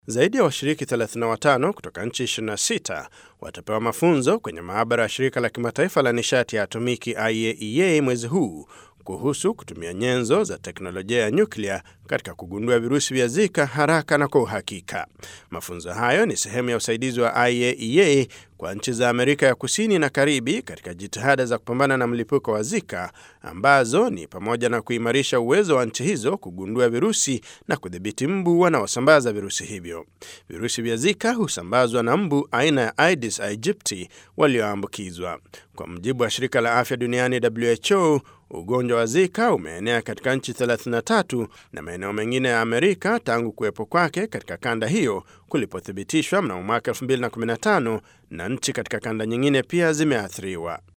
Zaidi ya washiriki 35 kutoka nchi 26 watapewa mafunzo kwenye maabara ya shirika la kimataifa la nishati ya atomiki IAEA mwezi huu kuhusu kutumia nyenzo za teknolojia ya nyuklia katika kugundua virusi vya Zika haraka na kwa uhakika. Mafunzo hayo ni sehemu ya usaidizi wa IAEA kwa nchi za Amerika ya Kusini na Karibi katika jitihada za kupambana na mlipuko wa Zika ambazo ni pamoja na kuimarisha uwezo wa nchi hizo kugundua virusi na kudhibiti mbu wanaosambaza virusi hivyo. Virusi vya Zika husambazwa na mbu aina ya Aedes aegypti walioambukizwa. Kwa mujibu wa shirika la afya duniani WHO, ugonjwa wa Zika umeenea katika nchi 33 na maeneo mengine ya Amerika tangu kuwepo kwake katika kanda hiyo kulipothibitishwa mnamo mwaka 2015 na nchi katika kanda nyingine pia zimeathiriwa.